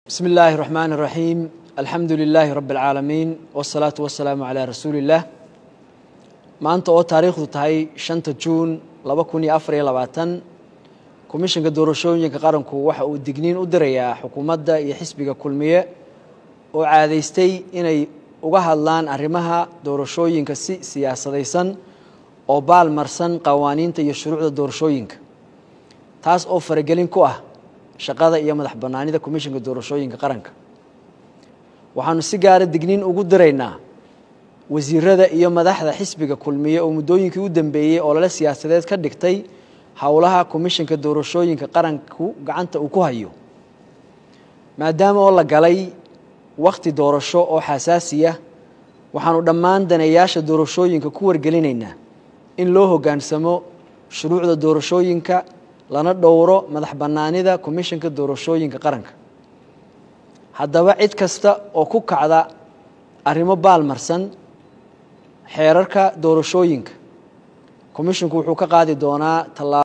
بسم الله الرحمن الرحيم الحمد لله رب العaalamiin والصلاaةu والسلaamu عalى rasuuli الlah maanta oo taariikhdu tahay شhanta juun laba kun iyo afar iyo labaatan komishanka doorashooyinka qaranku waxa uu digniin u dirayaa xukuumadda iyo xisbiga kulmiye oo caadaystay inay uga hadlaan arrimaha doorashooyinka si siyaasadaysan oo baalmarsan qawaaniinta iyo shuruucda doorashooyinka taas oo faragelin ku ah shaqada iyo madax bannaanida komishanka doorashooyinka qaranka waxaanu si gaara digniin ugu diraynaa wasiirada iyo madaxda xisbiga kulmiye oo muddooyinkii u dambeeyey oo lale siyaasadeed ka dhigtay howlaha komishanka doorashooyinka qaranku gacanta uu ku hayo maadaama oo la galay wakhti doorasho oo xasaasiya waxaanu dhammaan daneeyaasha doorashooyinka ku wargelinaynaa in loo hoggaansamo shuruucda doorashooyinka lana dhowro madax bannaanida komishanka doorashooyinka qaranka haddaba cid kasta oo ku kacda arrimo baalmarsan xeerarka doorashooyinka komishinku wuxuu ka qaadi doonaa tallaa